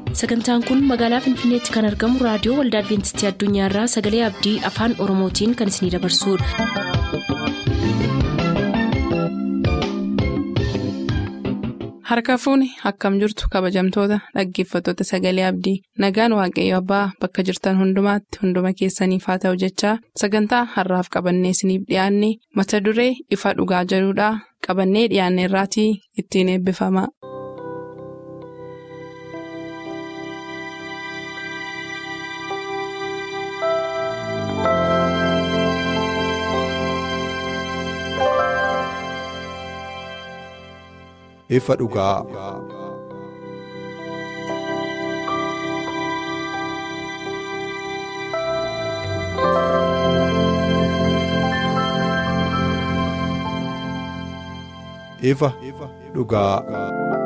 sagantaan kun magaalaa finfinneetti kan argamu raadiyoo waldaa adventistii addunyaarraa sagalee abdii afaan oromootiin kan isinidabarsudha. harka fuuni akkam jirtu kabajamtoota dhaggeeffattoota sagalee abdii nagaan waaqayyo abbaa bakka jirtan hundumaatti hunduma keessaniif haa ta'u jechaa sagantaa harraaf qabannee isiniif dhiyaanne mata duree ifa dhugaa jedhudhaa qabannee dhiyaanne irraatii ittiin eebbifama. ifa dhugaa. ifa dhugaa.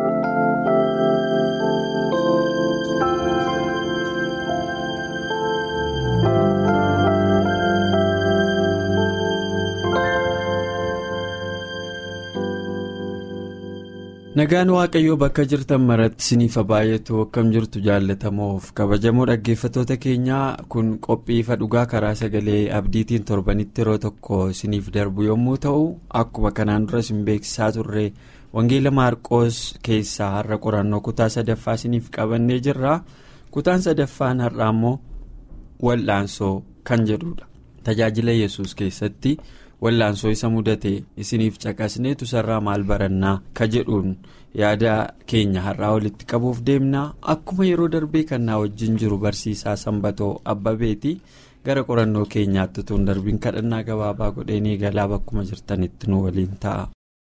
nagaan waaqayyoo bakka jirtan maratti isiniif baay'atu akkam jirtu jaallatamoof kabajamoo dhaggeeffattoota keenyaa kun qophii ifa dhugaa karaa sagalee abdiitiin torbanitti yeroo tokko isiniif darbu yommuu ta'u akkuma kanaan dura isin beeksisaa turre wangeela maarqoos keessaa har'a qorannoo kutaa sadaffaa isiniif qabannee jirra kutaan sadaffaan har'aa immoo wal'aansoo kan jedhudha tajaajila yesus keessatti. wallaansoo isa mudate isiniif caqasneetu sarraa maal barannaa ka jedhuun yaada keenya har'aa walitti qabuuf deemnaa akkuma yeroo darbee kannaa wajjin jiru barsiisaa sanbatoo abbabeeti gara qorannoo keenyaatti tun darbiin kadhannaa gabaabaa godheen eegalaa bakkuma jirtanitti nu waliin ta'a.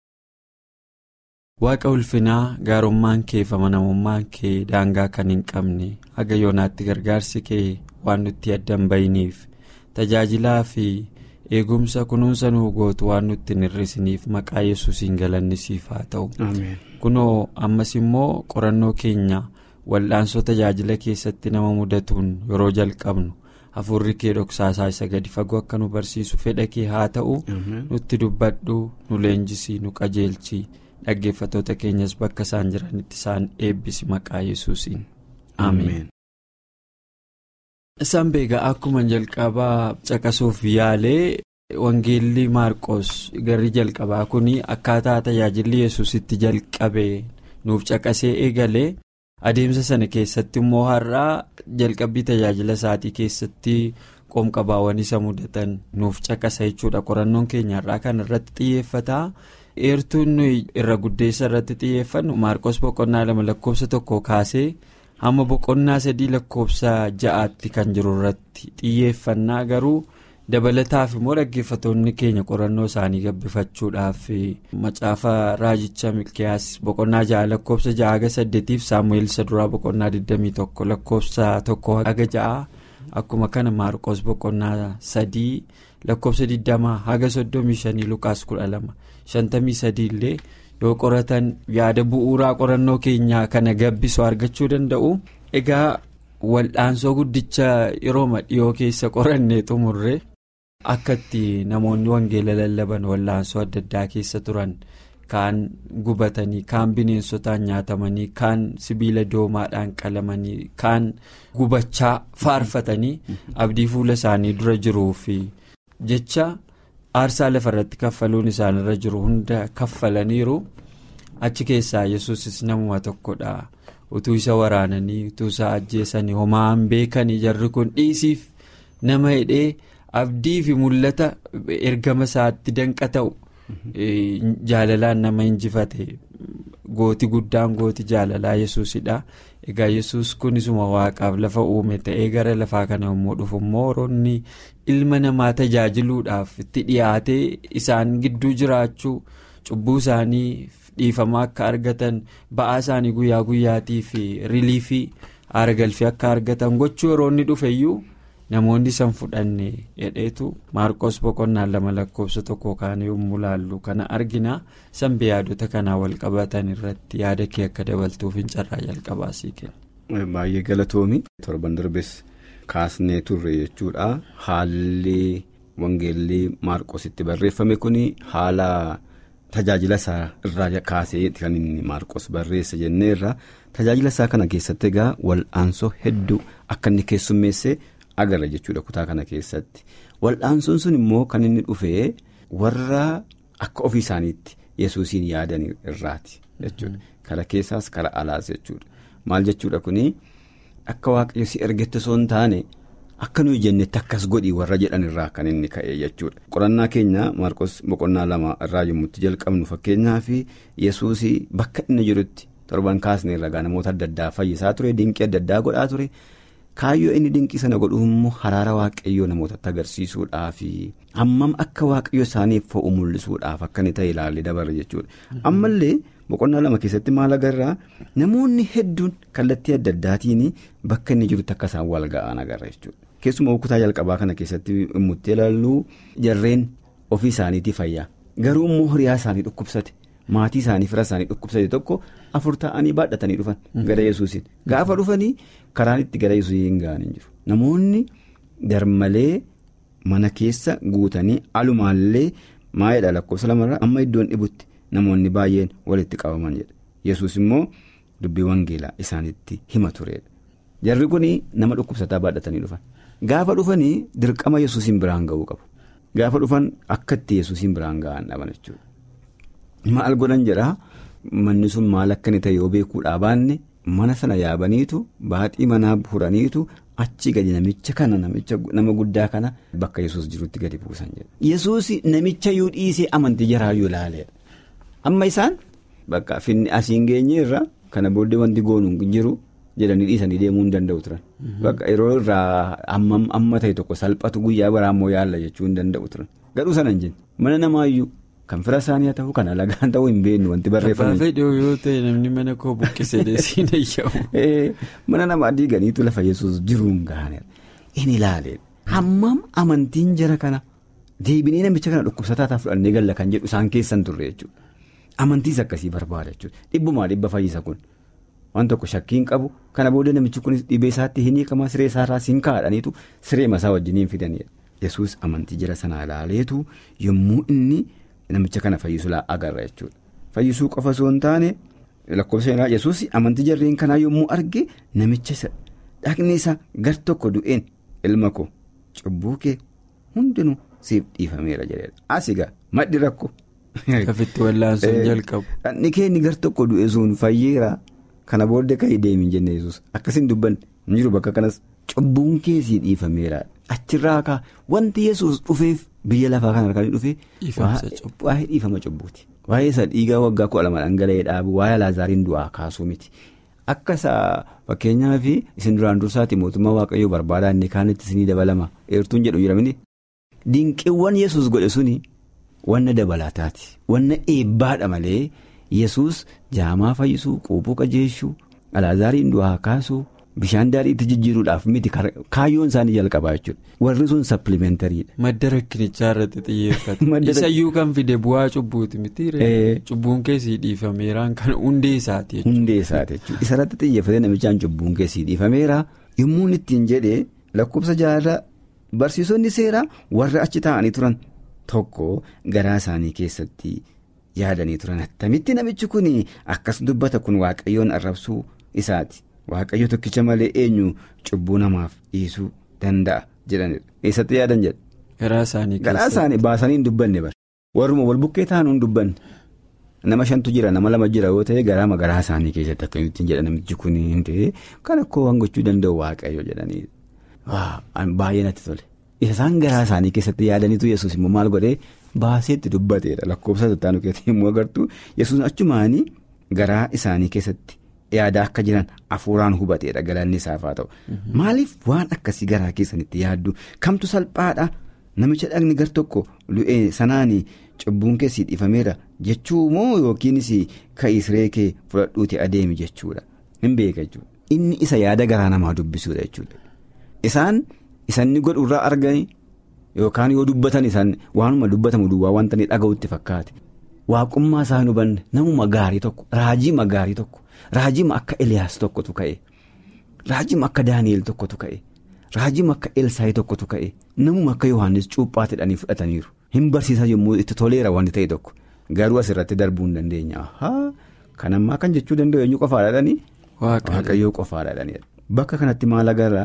waaqa ulfinaa gaarummaan kee fi amanamummaan kee daangaa kan hin qabne haga yoonaatti gargaarsi kee waan nutti addan bayiniif tajaajilaa fi. eegumsa kunuunsa nuu gootu waan nutti hin hir'isiniif maqaa yesuusiin galannisiif haa ta'u kunoo ammas immoo qorannoo keenya wal'aansoo tajaajila keessatti nama mudatuun yeroo jalqabnu hafuurri kee dhoksaasaa isa gadi fagoo akka nu barsiisu fedha kee haa ta'u nutti dubbadhu nu leenjisii nu qajeelchi dhaggeeffattoota keenyas bakka isaan jiranitti isaan eebbisi maqaa yesuusiin ameen. isaan beegaa akkuma jalqabaa caqasuuf yaalee wangeelli maarqos garri jalqabaa kun akkaataa tajaajilli yesusitti jalqabe nuuf caqasee eegalee adeemsa sana keessatti immoo har'aa jalqabbii tajaajila isaatii keessatti qoomqabaawwan isa mudatan nuuf caqasa jechuudha qorannoon keenya har'aa kan irratti xiyyeeffata eertuun nuyi irra guddeessa irratti xiyyeeffannu maarqos boqonnaa lama lakkoofsa tokko kaasee. hamma boqonnaa sadii lakkoofsa ja'aatti kan jiru irratti xiyyeeffannaa garuu dabalataaf immoo dhaggeeffattoonni keenya qorannoo isaanii gabbifachuudhaaf macaafa raajicha milkiyaas boqonnaa ja'a lakkoofsa ja'a haga saddeetiif saamu'eel isa duraa boqonnaa 21 lakkoofsa tokko haga ja'a akkuma kana maarqos boqonnaa sadii lakkoofsa 20 haga 35 lukaas 12 53 illee. yoo qoratan yaada bu'uuraa qorannoo keenyaa kana gabbisu argachuu danda'u egaa wal'aansoo guddicha yeroo dhiyoo keessa qorannee xumurre akka itti namoonni wangeela lallaban wal'aansoo adda addaa keessa turan kaan gubatanii kaan bineensotaan nyaatamanii kaan sibiila doomaadhaan qalamanii kaan gubachaa faarfatanii abdii fuula isaanii dura jiruuf jecha. aarsaa lafa irratti kaffaluun isaanirra jiru hunda kaffalaniiru achi keessaa yesuusis namuma tokkodha utuu isa waraananii utuu isa ajjeesanii homaan beekanii jarri kun dhiisiif nama hidhee abdii fi mul'ata ergama isaatti danqa ta'u jaalalaan nama injifate gooti guddaan gooti jaalalaa yesuusidha egaa yesus kunisuma waaqaaf lafa uume ta'ee gara lafaa kana yommuu dhufu immoo horoonni ilma namaa tajaajiluudhaaf itti dhiyaatee isaan gidduu jiraachuu cubbuu isaanii dhiifamaa akka argatan ba'aa isaanii guyyaa guyyaatii fi riliifii aara galfii akka argatan gochuu yeroo inni dhufeyyuu namoonni san fudhanne hedheetu maarqos boqonnaan lama lakkoofsa tokko kaanii yommuu laallu kana argina sanbee yaadota kanaa wal qabatan irratti yaada kee akka dabaltuuf hin carraa jalqabaa sii kenna. baay'ee galatoomi torban darbes kaasnee turre jechuudha haalli wangeelli maarqositti barreeffame kun haala tajaajila isaa irraa kaasee kan inni maarqos barreessa jenneerra tajaajila isaa kana keessatti egaa wal'aansoo hedduu akka inni keessummeessee agarra jechuudha kutaa kana keessatti wal'aansoon sun immoo kan inni dhufee warra akka ofii isaaniitti yesuusiin yaadan irraati jechuudha kara keessaas kara alaas jechuudha maal jechuudha kuni akka waaqayyo si ergetti osoo hin taane. Akka nuyi jennetti akkas godhii warra jedhan irraa kan inni ka'e jechuudha. Qorannaa keenya Maarqos boqonnaa lama irraa yommutti jalqabnu fakkeenyaa fi Yesuus bakka inni jirutti torban kaasne irraa namoota adda addaa fayyisaa ture dinqii adda addaa godhaa ture kaayyoo inni dinqii sana godhu immoo haraara waaqayyoo namootatti agarsiisuudhaaf hammam akka waaqayyo isaaniif fo'u mul'isuudhaaf akka inni ta'e ilaalle dabarre jechuudha. Ammallee boqonnaa lama keessatti maal agarraa namoonni hedduun kallattii adda addaatiin bakka inni jirutti akka isaan wal ga'an agarra jechuudha. Keessumaa kutaa jalqabaa kana keessatti immuutti ilaallu jarreen ofii isaaniitii fayyaa garuu immoo hiriyaa isaanii dhukkubsate maatii isaanii fira isaanii dhukkubsate tokko afur ta'anii baadhatanii dhufan gara yesuusiin gaafa dhufanii karaan itti gara yesuusii hin ga'an hin jiru namoonni darmalee mana keessa guutanii alumaallee maayidha lakkoofsa lamarraa amma iddoon dhibutti namoonni baay'een walitti qabaman jedha yesuus immoo dubbii wangeelaa isaanitti hima turedha jarri kun nama dhukkubsataa baadhatanii dhufan. Gaafa dhufanii dirqama yesuusiin biraan ga'uu qabu. Gaafa dhufan akka itti yesuusiin biraan ga'an dhaban jechuudha. Maal godhan jedhaa manni sun maal akka inni ta'e yoo beekuudhaa baanne mana sana yaabaniitu baaxii manaa furaniitu achi gadi namicha kana nama guddaa kana bakka yesuus jirutti gadi buusan jedha. Yesuus namicha yoo dhiisee amantii jaraayyuu ilaaleedha. Amma isaan bakka finni asiin geenye irra kana booddee wanti goonuun jiru. jedhanii dhiisanii deemuu hin danda'u turan. Bakka yeroo irraa amma ta'e tokko salphatu guyyaa biraa immoo yaalla jechuu hin danda'u turan. Gadhuu sana hin jenne mana namaayyuu kan fira isaanii haa ta'u kan alagaan ta'uu hin beeknu wanti barreeffame. Abbaa fedhii yoo ta'e namni mana koo buqqisee deesiin eeyyamu. Mana namaa diiganiitu lafa yesuus jiruun gahaneera. Inni ilaalee hammam amantiin jara kana deebinee namicha kana dhukkubsataa fudhannee galla kan jedhu isaan keessan turre jechuudha. Amantiis akkasii barbaada jechuudha. Dhibbumaa dhibba fayyisa kun. Waan tokko shakkiin qabu kana booda namichi kunis dhibee isaatti hin hiikamaa siree isaarraa siin kaa'adhaniitu siree masaa wajjiniin fidanidha. Yesuus amantii jara sanaa ilaaleetu yommuu inni namicha kana fayyisu agarra jechuudha. Fayyisuu qofa osoo hin taane lakkoofsa isaa Yesuus amantii jarreen kanaa yommuu arge namicha isa dhaqni isaa gar tokko du'een ilma koo cubbuu kee hundinuu siif dhiifameera jedhedha. Asigaa maddi rakko. Kafitti wallaansuun jalqabu. Dhaqni kee inni gar tokko du'e sun fayyeera. Kana booddee ka'ii deemin jenne yesus akkasiin dubbanne hin jiru bakka kanas cubbuun keessii dhiifameera achirraa kaa wanti yesus dhufeef biyya lafaa kana harkaan dhufee waa'ee dhiifama cubbuuti waa'ee isa dhiigaa waggaa kudha lama dhangala'ee dhaabu waa'ee laazaariin du'aa kaasuu miti akka isa fakkeenyaaf isin duraan dursaati mootummaa waaqayyoo barbaadaa inni kaanitti isinii dabalama eertuun jedhu jiramini dinqiiwwan yesus godhe suni wanna dabalataati wanna eebbaadha malee. yesus jaamaa fayyisuu quubuu qajeeshuu alaazaariin du'aa kaasuu bishaan daadhii itti jijjiiruudhaaf miti kaayyoon isaanii jalqabaa jechuudha warri sun sappilimentaariidha. madda rakkinichaa irratti xiyyeeffata. isayyuu kan fide bu'aa cubbuuti miti cubbuun keessii dhiifameeraan kan hundee isaati jechuudha. hundee isaati jechuudha isarratti xiyyeeffatee namichaan cubbuun keessii dhiifameera yommuu ittiin jedhee lakkoofsa jaarraa barsiisonni seeraa warra achi taa'anii turan tokko garaa isaanii keessatti. yaadanii turan attamitti namichi kun akkas dubbata kun waaqayyoon arrabsuu isaati waaqayyo tokkicha malee eenyu cubbuu namaaf dhiisuu danda'a jedhanidha eessatti yaadan jedha. garaa isaanii garaa isaanii baasanii hin dubbanne bara warruma wal bukkee taa'anii hin dubbanne nama shantu jira nama lama jira yoo ta'e garaa garaa isaanii keessatti akkamittiin jedha namichi kun hin ta'e kan akkoo waan gochuu danda'u waaqayyo jedhanii baay'ee natti tole isaan garaa isaanii keessatti yaadaniitu yesuus immoo maal godhee. Baaseetti dubbateedha lakkoofsa tattaanu keessatti yommuu agartu yesuus achumaanii garaa isaanii keessatti yaada akka jiran hafuuraan hubateedha galanni isaaf haa ta'u. Maaliif waan akkasii garaa keessanitti yaaddu kamtu salphaadha namicha dhagni gar tokko lu'ee sanaan cubbuun keessii dhiifameera jechuu moo yookiinis ka'ii siree kee fudhadhuuti adeemi jechuudha hin beeka jechuudha inni isa yaada garaa namaa dubbisuudha jechuudha isaan isanni godhurraa arganii. Yookaan yoo dubbatan isaan waanuma dubbatamu duwwaa wanta inni dhaga'utti fakkaate waaqummaa isaa hin hubanne namuma gaarii tokko raajima gaarii tokko raajima akka Eliyaas tokkotu ka'e raajima akka Daani'eel tokkotu ka'e raajima akka Elsaayi tokkotu ka'e namuma akka Yohaannis cuuphaa jedhanii fudhataniiru hin barsiisaa yommuu itti toleera wanti ta'e tokko garuu asirratti darbuu hin dandeenya kan ammaa kan jechuu danda'u eenyu qofaadhaadhanii waaqayyoo qofaadhaadhanii bakka kanatti maal agarra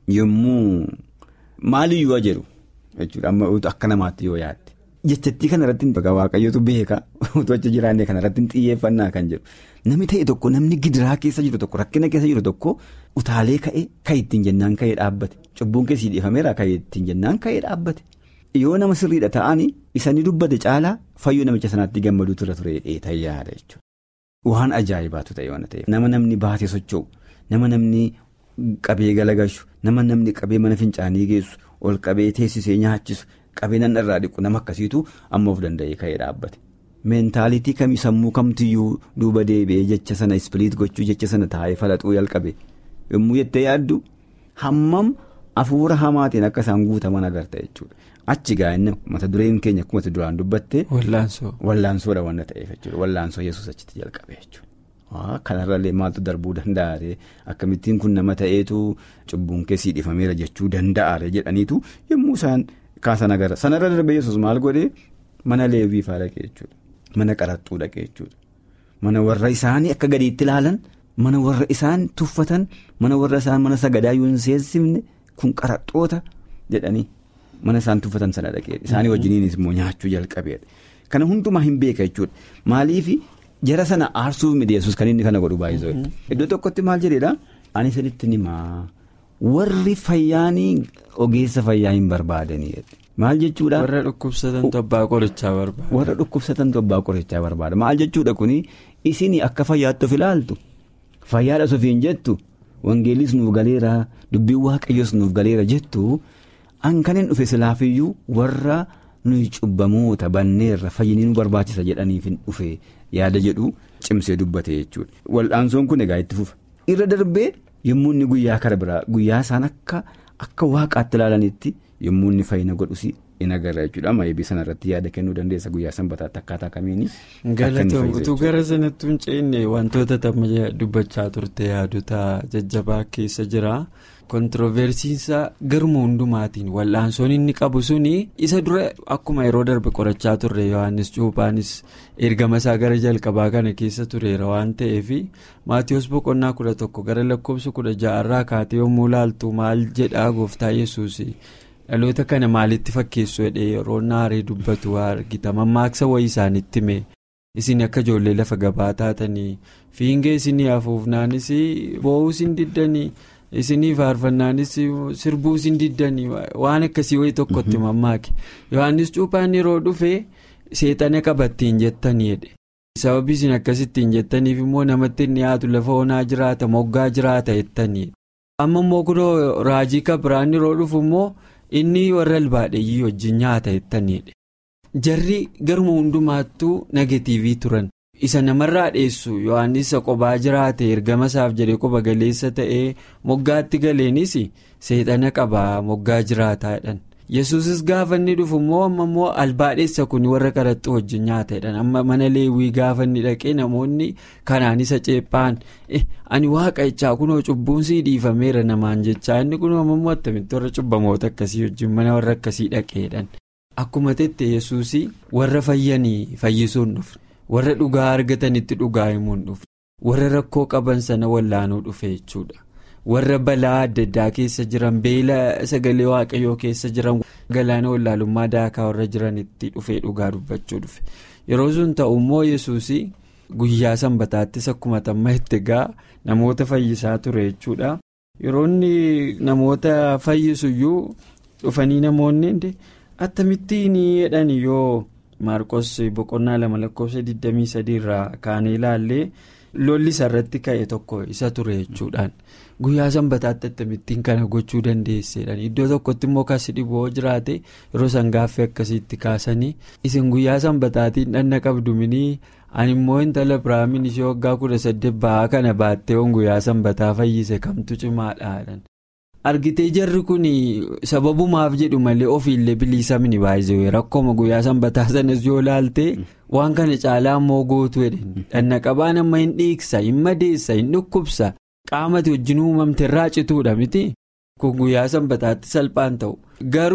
yommuu maaliyyuu jedhu jechuudha amma akka namaatti yoo yaadde jechattii kanarratti waaqayyootu beeka utuu achi jiraanne kanarratti xiyyeeffannaa kan jedhu namni ta'e tokko namni gidiraa keessa jiru tokko rakkina keessa jiru tokko utaalee ka'e kan ittiin jennaan ka'ee dhaabbate cubbuun keessii dhiifameera kan ittiin jennaan ka'ee dhaabbate yoo nama sirriidha ta'anii isanii dubbate caalaa fayyuu namicha sanaatti gammaduu ture ture dheetayyaadha jechuudha. Waan ajaa'ibaatu ta'e waan ta'eef nama namni baatee socho'u nama namni qabee galagashu nama namni qabee mana fincaanii geessu ol qabee teessisee nyaachisu qabee nan irraa dhiqu nama akkasiitu amma of danda'ee ka'ee dhaabbate. Meentaalitii kamii sammuu kamtiyyuu duuba deebi'ee jecha sana ispiliit gochuu jecha sana taa'ee falaxuu jalqabe yommuu jettee yaaddu hammam hafuura hamaatiin akka isaan guutaman agarta jechuudha. Achi gaa'inna mata dureen keenya akkuma duraan dubbatte. Wallaansoo. Wallaansoodha waan ta'eef jechuudha wallaansoo yesuus achitti jalqabe jechuudha. Kanarrallee maaltu darbuu danda'are akkamittiin kun nama ta'eetu cubbuun keessii dhiifameera jechuu danda'are jedhaniitu yommuu isaan kaasan agarra sanarra darbee yesuus maal godhee mana leewwii fa'aa dhaqee jechuudha. Mana qaraxxuu dhaqee jechuudha. Mana warra isaanii akka gadiitti ilaalan mana warra isaan tuffatan mana warra isaan mana sagadaa yoo hin seensifne kun qaraxxoota jedhanii. Mana isaan tuffatan sana dhaqee isaanii wajjiniinis immoo nyaachuu jalqabeedha. Kana hundumaa hin beeka jechuudha. Maaliif jara sana aarsuuf mideessus kan inni kana godhu baay'isoo. Iddoo tokkotti maal jedheedha? Ani sirriitti himaa warri fayyaanii ogeessa fayyaa hin barbaadanii. Maal jechuudha? Warra dhukkubsatan abbaa qorichaa barbaada. Warra dhukkubsatan abbaa qorichaa barbaada. Maal jechuudha kuni isin akka fayyaatti of ilaaltu fayyaadha sofiin jettu wangeellis nuuf galeera dubbiin waaqayyoos nuuf galeera jettu. Hanqaniin dhufe silaafiyyuu warra nuyi cubbamoota banneerra fayyinii nu barbaachisa jedhaniif hin dhufe yaada jedhu cimsee dubbate jechuudha. Wal'aansoon kun egaa itti fufa. Irra darbee yommuu inni guyyaa kara biraa guyyaa isaan akka akka waaqaatti ilaalanitti yommuu inni fayyina godhus in agarra jechuudha. Amma eebii sanarratti yaada kennuu dandeessa guyyaa sanbataatti akkaataa kamiini. Galatoom utuu gara sanatti hin ceenne wantoota tamma dubbachaa turte yaadota jajjabaa keessa jira. Kontiroversiinsa garuma hundumaatiin wal'aansoon inni qabu suni isa dura akkuma yeroo darbe qorachaa turre Yohaannis Cuuphaanis ergama isaa gara jalqabaa kana keessa tureera waan ta'eef Maatiyoos boqonnaa kudha tokko gara lakkoofsa kudha ja'arraa kaatee yommuu laaltu maal jedhaa gooftaa yesuus dhaloota kana maalitti fakkeessu jedhee yeroo naaree dubbatu argita mammaaksa wayii isaanitti hime isin akka ijoollee lafa gabaa taatanii fiingee isinii hafuufnaanis boo'uus hin diddanii. isinii faarfannaanis sirbuus hin diddanii waan akkasii wayii tokkotti mammaake yohannis cuuphaan yeroo dhufe seexana qabattiin jettaniidha sababii isin akkasittiin jettaniif immoo namatti hin dhiyaatu lafa onaa jiraata moggaa jiraata jettaniidha amma immoo kunoo raajii kabiraan yeroo dhufu immoo inni warra albaadheeyyii wajjin nyaata jettaniidha jarri garuma hundumaattuu negatiivii turan. isa namarraa dheessu yohannis qobaa jiraate ergama isaaf jedhee qoba galeessa ta'ee moggaatti galeenis seexana qabaa moggaa jiraataadhaan yesuusis gaafa inni dhufu immoo amma immoo albaadheessa kun warra qaraxxuu wajjin nyaataadhaan amma mana leewwii gaafa inni dhaqee namoonni kanaan isa ceephaan ani waaqa'ichaa kunoo cubbuunsii dhiifameera namaan jechaa inni kunoo ammoo attamitti warra cubbamoota akkasii wajjin mana warra akkasii dhaqeedhaan akkuma tette yesuus warra fayyanii fayyisuun dhufe. warra dhugaa argatanitti dhugaa himuun dhufe warra rakkoo qaban sana wallaanuu dhufe jechuudha warra balaa adda addaa keessa jiran beela sagalee waaqayyoo keessa jiran galaana wallaalummaa daakaa warra jiranitti dhufee dhugaa dubbachuu dhufe yeroo sun ta'u immoo yesuus guyyaa sanbataattis akkuma tamma itti gaa namoota fayyisaa ture jechuudha yeroo inni namoota fayyisuyyuu dhufanii namoonni akkamittiin jedhan yoo. maarqos boqonnaa lama lakkoofsa 23 irraa kaanee ilaallee lolli isarratti ka'e tokko isa ture jechuudhaan guyyaa sanbataatti akkamittiin kana gochuu dandeesseedhaan iddoo tokkotti immoo kasi dhiboo jiraate yeroo san gaaffii akkasiitti kaasanii isin guyyaa sanbataatiin dhanna qabdu minii ani immoo intala biraamiin ishee waggaa kudha saddeet ba'aa kana baattee guyyaa sanbataa fayyise kamtu cimaadhaan. argitee jarri kun sababumaaf jedhu malee ofiillee biliisamni baay'ee rakkooma guyyaa sanbataa sanas yoo laalte waan kana caalaa immoo gootu jedhan dhanna qabaan amma hin dhiigsa hin madeessa hin dhukkubsa qaamati wajjin uumamte irraa cituudha miti kun guyyaa sanbataatti salphaan ta'u garuu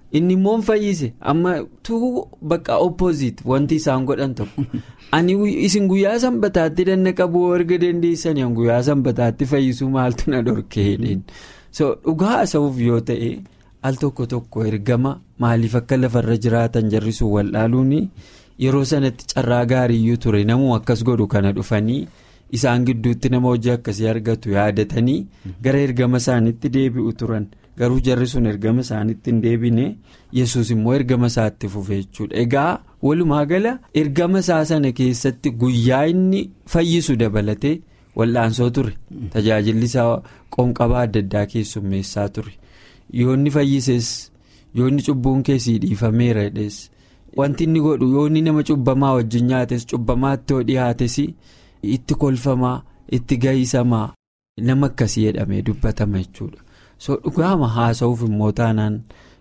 inni immoo fayyise amma tuu bakka opposite wanti isaan godhan tokko ani isin guyyaa sanbataatti danna qabuu erga dandeessanii guyyaa sanbataatti fayyisuu maaltu na dhorkee so dhugaa haasa'uuf yoo ta'e al tokko tokko ergama maaliif akka lafarra jiraatan jarrisuun waldhaaluun yeroo sanatti carraa gaariiyyuu ture namuu akkas godhu kana dhufanii. isaan gidduutti nama hojii akkasii argatu yaadatanii gara ergama isaaniitti deebi'u turan garuu jarri sun ergama isaaniitti hin deebine yesus immoo ergama isaatti fufe jechuudha egaa walumaa gala ergama isaa sana keessatti guyyaa inni fayyisu dabalatee wal'aansoo ture tajaajilli isaa qoonqabaa adda addaa keessummeessaa ture yoonni fayyises yoonni cubbuun keessii dhiifameera jedhes wanti inni godhu yoonni nama cubbamaa wajjin nyaates cubbamaatti yoo dhiyaates. itti kolfamaa itti gahisamaa nama akkasii jedhamee dubbatama jechuudha so dhugaama haasa'uuf immoo taanaan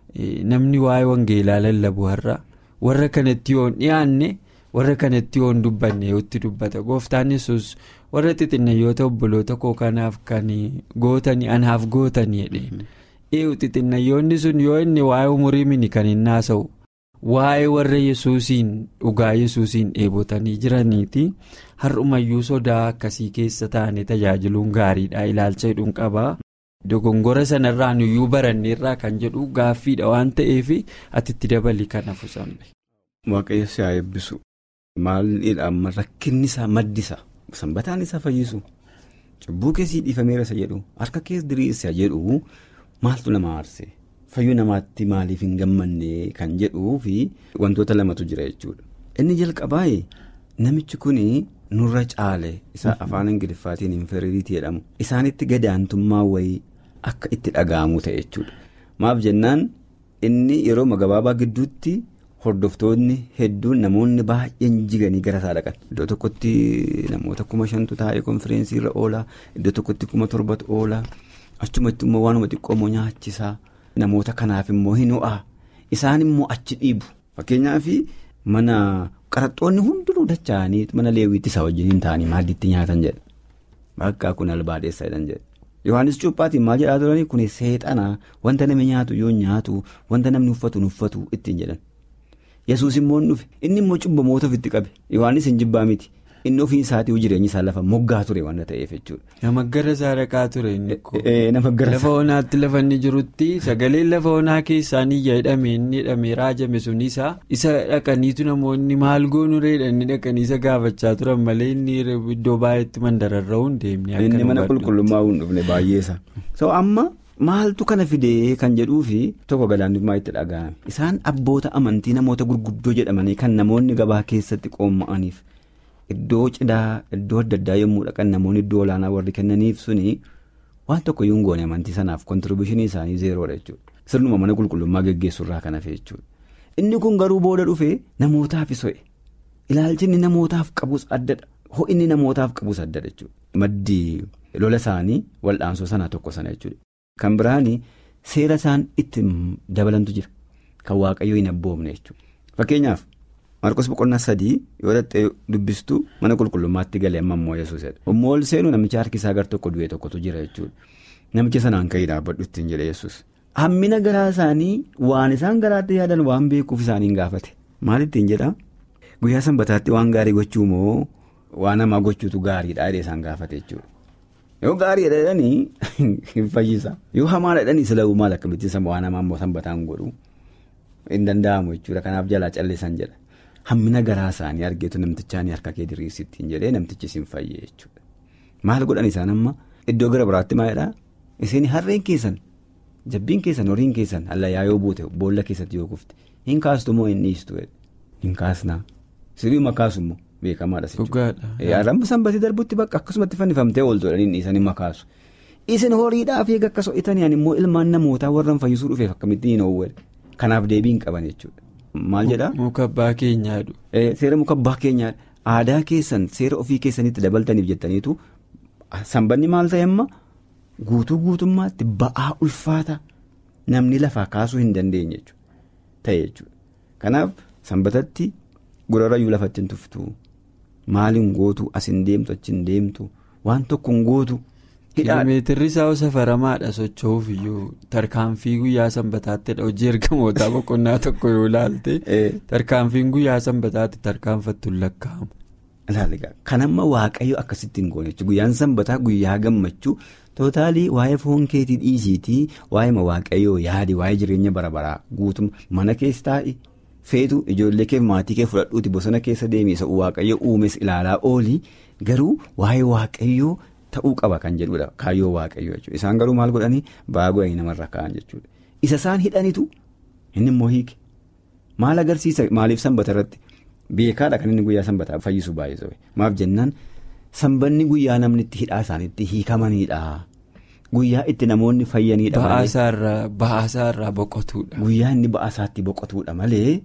namni waa'ee wangeelaa lallabu har'a warra kanatti yoon dhiyaanne warra kanatti yoon dubbanne yootti dubbata gooftaan yesus warra xixinnayyoota obboloota koo kanaaf kan gootanii anaaf gootanii jedheen eewu xixinnayyoonni sun yoo inni waa'ee umurii mini kan hin haasa'u waa'ee warra yesuusiin dhugaa yesuusiin dheebotanii jiraniiti. har'umayyuu sodaa akkasii keessa taa'anii tajaajiluun gaariidha ilaalcha hidhuun qabaa dogongora sanarraa nuyyuu baranneerraa kan jedhu gaaffiidha waan ta'eef ati itti dabali kan hafu sanbe. waaqayyo si haa eebbisu maalidha amma rakkinni isaa maddisa sanbataan isa fayyisu cubbuu keessii dhiifameera isa jedhu harka keessa diriirsa jedhu maaltu nama aarse fayyuu namaatti maaliif hin gammanne kan jedhuu fi wantoota lamatu jira jechuudha inni jalqabaa namichi kun. nurra caale isa afaan ingiliffaatiin inferiiriitii jedhamu isaanitti gadaantummaa wayii akka itti dhaga'amu ta'e jechuudha maaf jennaan inni yeroo gabaabaa gidduutti hordoftoonni hedduun namoonni baay'een jiganii gara isaa dhaqan iddoo tokkotti namoota kuma shantu taa'ee konfireensiirra irra oolaa iddoo tokkotti kuma torbatu oolaa achumatti immoo waanuma xiqqoomoo nyaachisaa namoota kanaaf immoo hin ho'a isaan immoo achi dhiibu fakkeenyaaf mana. qaraxxoonni hundinuu dacha'anii mana leewwiitti isaa wajjin hin taa'anii maaddiitti nyaatan jedha bakka kun albaadeessa jedhan jedha yohaannis cuuphaatiin maal jedhaa turanii kun seexanaa wanta namni nyaatu yoo nyaatu wanta namni uffatu uffatu ittiin jedhan yesuus immoo dhufe inni immoo cubbamoota ofitti qabe yohaannis hin jibbaa miti inni ofii isaatii jireenyi isaa lafa moggaa ture waan ta'eef jechuudha. Nama gara isaa dhaqaa ture inni kun. Nama gara Lafa onaatti lafa inni jirutti sagaleen lafa onaa keessaan iyya hidhamee inni hidhamee raajame sun isa isa dhaqaniitu namoonni maal goonu reedhanii dhaqanii isa gaafachaa turan malee inni iddoo baay'eetti mandararra'uun deemnee Inni mana qulqullummaa hin dhufne baay'eessa. So amma maaltu kana fidee kan jedhuufi tokko gadaantummaa itti dhaga'ame. Isaan abboota amantii namoota gurguddoo jedhamanii kan namoonni gabaa keessatti qoomma'aniif. Iddoo cidhaa iddoo adda addaa yommuu dhaqan namoonni iddoo olaanaa warri kennaniif suni waan tokko yoo hin goone amantii sanaaf kontiribushinii isaanii zeeroodha jechuudha. Sirnuma mana qulqullummaa geggeessurraa kan hafe jechuudha. Inni kun garuu booda dhufee namootaaf so'e. Ilaalchi inni namootaaf qabus addadha. Ho'inni namootaaf qabus addadha jechuudha. Maddi lola isaanii wal'aansoo sanaa tokko sana jechuudha. Kan biraani seera isaan itti dabalantu jira. Kan waaqayyoo hin abboomne jechuudha. Fakkeenyaaf. Marqos boqonnaa sadii yoo dhattee dubbistu mana qulqullummaatti galee amma immoo yesuusedha. Immoo ol seenu namicha harki isaa gar tokko du'e tokkotu jira jechuudha. Namicha sanaan ka'ii dhaabbadhu ittiin jedhe yesus Hammina garaa isaanii waan isaan garaatti yaadan waan beekuuf isaaniin gaafate. Maal ittiin jedhaa? Guyyaa sanbataatti waan gaarii gochuu moo waan hamaa gochuutu gaariidha jedhee isaan gaafate jechuudha. Yoo gaarii jedhanii hin fayyisa. Yoo hamaa jedhanii sila'uu maal akkamittiin waan hamaa immoo sanbataan godhu hin danda'amu jechuudha. Kanaaf jalaa callisan jedha. Hammina garaa isaanii argeetu namtichaan harka kee diriirsittiin jedhee namtichi isin fayyee jechuudha. Maal godhan isaan amma iddoo gara biraatti maalidhaa? Isin harreen keessan jabbiin keessan horiin keessan allayyaa yoo buute boolla keessatti yoo kufte hin kaastu moo hin dhiistu hin kaasnaa sirriima kaasummoo beekamaadha. Dhugaadha. Ramma sanbatii darbutti bakka akkasumatti fannifamtee ooltu jedhanii dhiisanii makaasu. Isin horiidhaaf eega akka so'itanii immoo ilmaan namootaa warraan fayyisuu dhufeef akkamittiin hin oowwedha. Kanaaf deebii hin qaban jechuudha. Maal jedhaa? Muka abbaa keenyaadhu. Seera muka abbaa keenyaadha. Aadaa keessan seera ofii keessanitti dabaltaniif jettaniitu sanbanni maal ta'e amma guutuu guutummaatti ba'aa ulfaata namni lafaa kaasuu hin dandeenye ta'e jechuudha. Kanaaf sanbatatti gorarayyuu lafatti hin tuftu maaliin gootu as hin deemtu achi hin deemtu waan tokko hin gootu Kiiloomeetirri isaa safaramaadha socho'uuf iyyuu tarkaanfii guyyaa sanbataattidha hojii ergamootaa boqonnaa tokko yoo ilaalte tarkaanfiin guyyaa sanbataatti tarkaanfattu lakkaa'amu. Ilaaligaa kan amma waaqayyo akkasitti hin goone guyyaan sanbataa guyyaa gammachuu tootaalii waa'ee foon keetii dhiisiitii waa'ee waaqayyoo yaadi waa'ee jireenya bara baraa guutuma mana keessa taa'i feetu ijoollee kee maatii kee fudhadhuuti bosona keessa deemee isa waaqayyo uumes ilaalaa oolii garuu waa'ee waaqayyoo. Ta'uu qaba kan jedhudha kaayyoo waaqayyoo jechuudha isaan garuu maal godhanii baagoo namarra ka'an jechuudha isa isaan hidhanitu inni immoo hiike maal agarsiisa maaliif sanbata irratti beekaadha kan inni guyyaa sanbataa fayyisu baay'isuu maaf jennaan sanbanni guyyaa namni itti hidhaa isaaniitti hiikamanidha guyyaa itti namoonni fayyanidha Ba'aasaa irraa boqotuudha. Guyyaa inni ba'aasaatti boqotuudha malee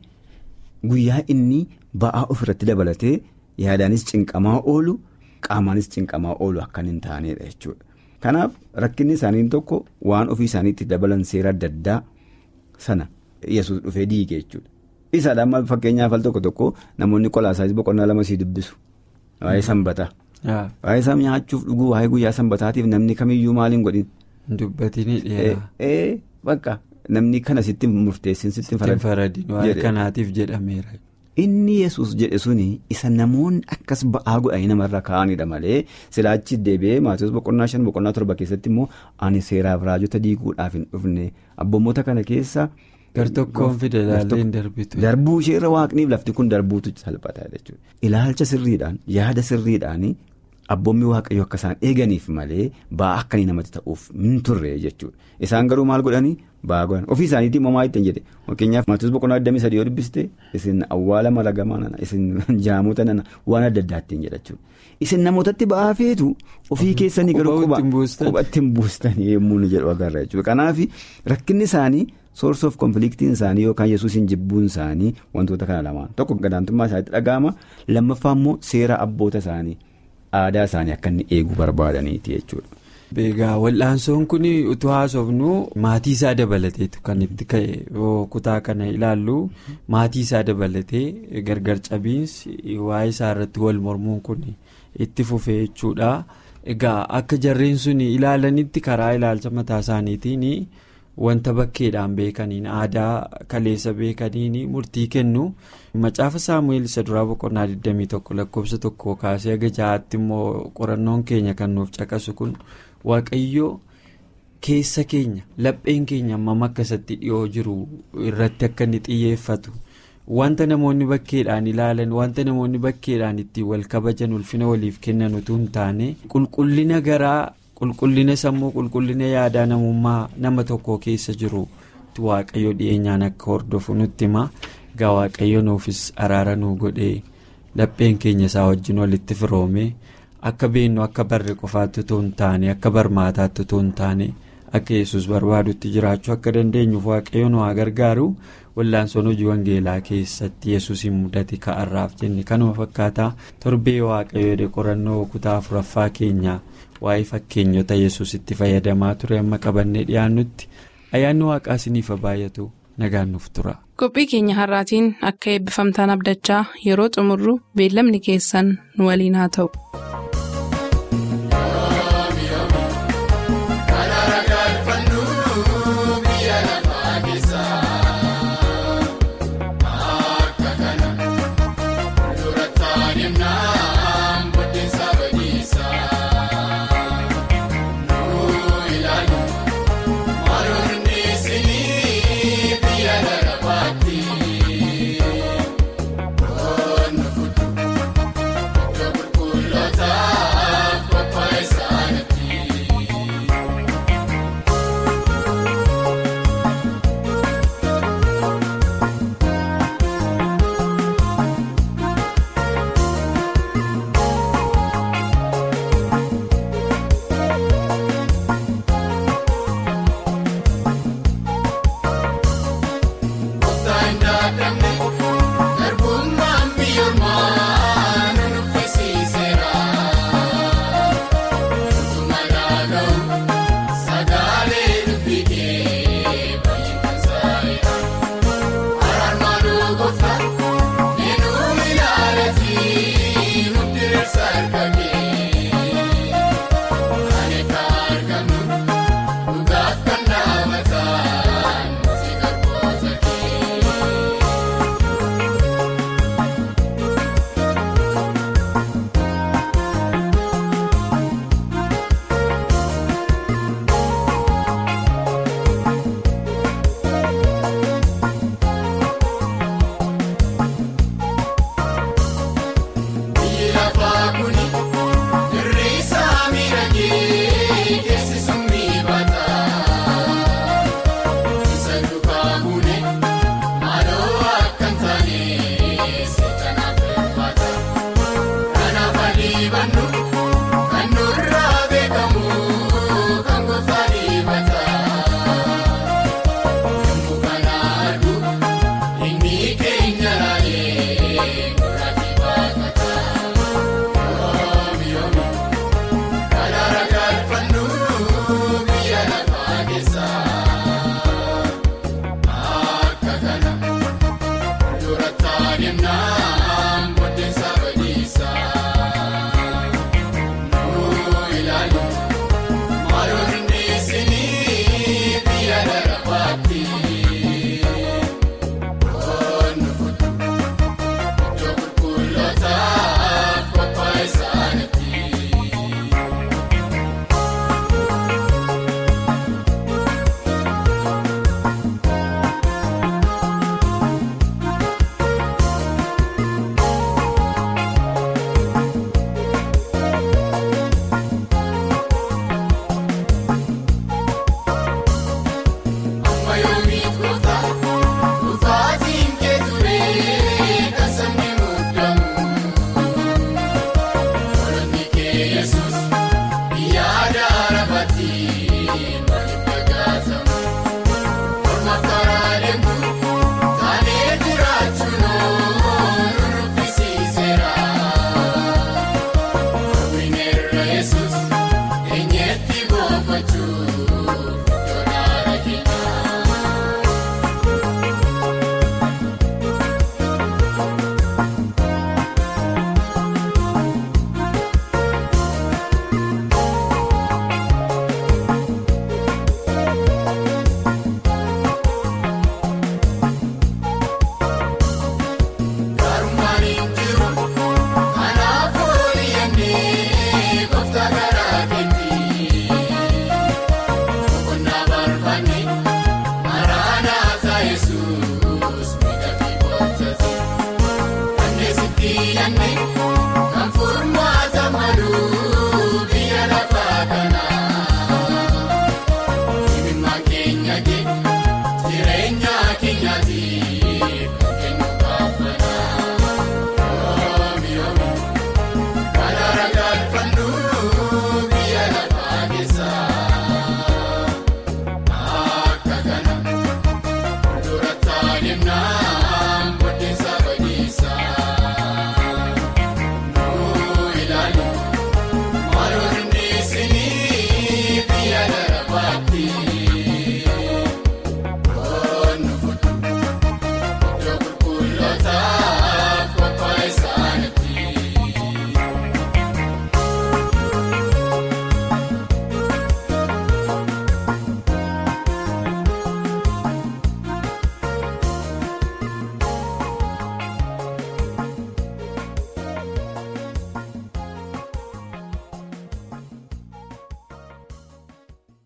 guyyaa inni ba'aa ofirratti dabalatee yaadaanis cinqamaa oolu. Qaamaanis cinqamaa oolu akkan hin taanedha jechuudha. Kanaaf rakkinni isaanii tokko waan ofii isaaniitti dabalan seera adda addaa sana yesus dhufee diige jechuudha. Isaadha amma fakkeenyaaf al tokko tokko namoonni qolaasaayis boqonnaa lama sii dubbisu. Waa'ee sanbataa. Waa'ee isaa nyaachuuf dhuguu waa'ee guyyaa sanbataatiif namni kamiyyuu maal hin godhin. Dubbatinii dheeraa. Ee bakka namni kana sitti murteessin sitti faradin waa'ee kanaatiif jedhameera. Inni yesus jedhe suni isa namoonni akkas ba'aa godhanii namarra kaa'anidha malee silaachi deebi'ee maatiiwwan boqonnaa shan boqonnaa torba keessatti immoo ani seeraaf raajota diiguudhaaf hin dhufne abboommota kana keessa. Gartokkoon fide ilaallee hin darbitu. Darbuu isheerra waaqniif lafti kun darbuutu salphata jechuudha. Ilaalcha sirriidhaan yaada sirriidhaan abboommi waaqayyo akka isaan eeganiif malee ba'aa akkanii namatti ta'uuf hin turre jechuudha. Isaan garuu maal godhanii ba'aa godhan ofii isaaniitii mamaa ittiin jedhe fakkeenyaaf maatiiwwan boqonnaa 23 yoo dubbiste isin awwaala maragamaa nana isin jaamota nana waan adda addaa ittiin jedha jechuudha. Isin namootatti ba'aa feetu ofii keessanii garuu qubatti hin buustanii yommuu ni jedhu agarra jechuudha. Kanaaf rakkinni isaanii. source of conflictiin isaanii yookaan yesuusin jibbuun isaanii wantoota kana lamaan tokko gadaantummaa isaaniitti dhaga'ama lammaffaa immoo seera abboota isaanii aadaa isaanii akka inni eeguu barbaadaniiti jechuudha. Egaa wal'aansoon kun utuu haasofnu maatii isaa dabalateetu kan itti ka'e kutaa kana ilaallu maatii isaa dabalatee gargar cabiinsi waa'ee isaa irratti wal mormuun kun itti fufee jechuudha. Egaa akka jarreen sun ilaalanitti karaa ilaalcha mataa isaaniitiin. Wanta bakkeedhaan beekaniin aadaa kaleessa beekaniin murtii kennu macaafa saamu'eel isa duraa boqonnaa 21 lakkoofsa tokko kaasee haga ja'aatti immoo qorannoon keenya kan nuuf caqasu kun waaqayyoo keessa keenya lapheen keenya hammam akka isatti dhiyoo jiru irratti akka inni xiyyeeffatu wanta namoonni bakkeedhaan ilaalan wanta namoonni bakkeedhaan ittiin wal kabajan ulfina waliif kennan utuu hin taane qulqullina garaa. qulqullina sammuu qulqullina yaadaa namummaa nama tokko keessa jiru waaqayyo dhiyeenyaan akka hordofu nutti hima egaa waaqayyo nuufis araara nuu godhee lapheen keenya isaa wajjin walitti firoome akka beennu akka barre qofaatti utuu hin taane akka barmaataatti utuu hin taane akka yesus barbaadutti jiraachuu akka dandeenyuuf waaqayyo nu haa gargaaru wal'aansoon hojii wangeelaa keessatti yesuusin mudate ka'arraaf jenne kanuma fakkaataa torbee waaqayyo qorannoo kutaa afuraffaa keenya. waa'ee fakkeenyota yesus itti fayyadamaa ture amma qabannee dhiyaannutti ayyaanni waaqaa isiniif baay'atu nagaan nuuf tura. qophii keenya har'aatiin akka eebbifamtaan abdachaa yeroo xumurru beellamni keessan nu waliin haa ta'u.